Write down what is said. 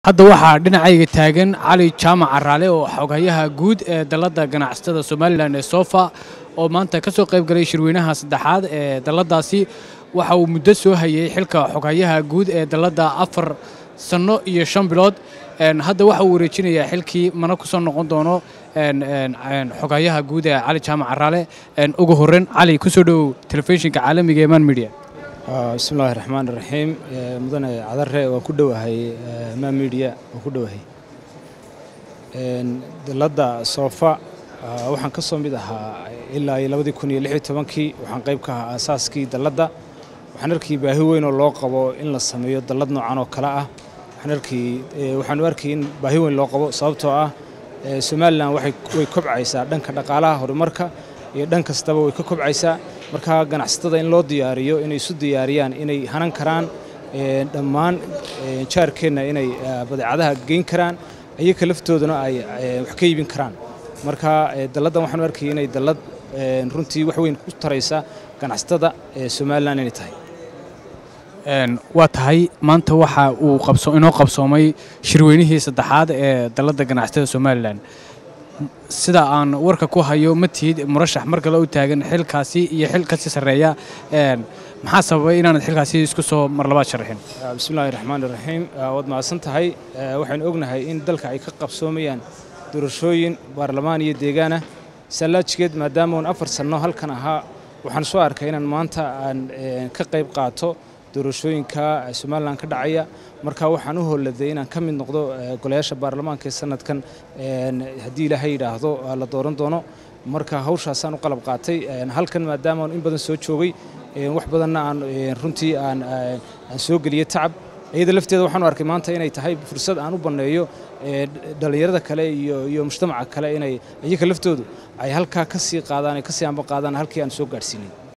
hadda waxaa dhinacayga taagan cali jaamac caraale oo xoghayaha guud ee dalladda ganacsatada somalilan ee sofa oo maanta ka soo qayb galay shirweynaha saddexaad ee dalladaasi waxa uu muddo soo hayay xilka xoghayaha guud ee dalladda afar sanno iyo shan bilood hadda waxa uu wareejinayaa xilkii mana ku soo noqon doono xoghayaha guud ee cali jaamac caraale ugu horreyn cali ku soo dhowow telefishinka caalamiga ee man media bismillahi raxmaan raxiim mudane cadare waan ku dhowahay ma media waan ku dhowahay dalladda soofa waxaan ka soo mid ahaa ilaa iyo labadii kun iyo lix iyo tobankii waxaan qayb ka ahaa aasaaskii dalladda waxaan arkii baahi weyn oo loo qabo in la sameeyo dallad noocan oo kale ah waxaan arkii waxaanu arkay in baahi weyn loo qabo sababtoo ah somalilan waxay way kobcaysaa dhanka dhaqaalaha horumarka iyo dhan kastaba way ka kobcaysaa marka ganacsatada in loo diyaariyo inay isu diyaariyaan inay hanan karaan dhammaan jaarkeenna inay badeecadaha geyn karaan iyaga laftooduna ay wax ka iibin karaan marka dalladdan waxaanu arkaya inay dallad runtii wax weyn ku taraysa ganacsatada somalilan inay tahay waa tahay maanta waxa uu inoo qabsoomay shirweynihii saddexaad ee dalladda ganacsatada somalilan sida aan warka ku hayo ma tihid murashax mar kale u taagan xilkaasi iyo xil kasii sarreeya maxaa sababay inaanad xilkaasi isku soo mar labaad sharaxin bismillahi raxmaan raxiim waad mahadsan tahay waxaynu ognahay in dalka ay ka qabsoomayaan doorashooyin baarlamaan iyo deegaanah sallaajigeed maadaama uun afar sanno halkan ahaa waxaan soo arkay inaan maanta aan ka qayb qaato doorashooyinka somalilan ka dhacaya marka waxaan u holladay inaan ka mid noqdo golayaasha baarlamaanka ee sanadkan haddii ilaahay yidhaahdo la dooran doono marka hawshaasaan u qalab qaatay halkan maadaama in badan soo joogay wax badanna aan runtii aan soo geliyey tacab iyada lafteeda waxaanu arkay maanta inay tahay fursad aan u banneeyo dhallinyarada kale iyo mujtamaca kale inay iyaga laftoodu ay halkaa ka sii qaadaan ay ka sii amba qaadaan halkii aan soo gaadhsiinin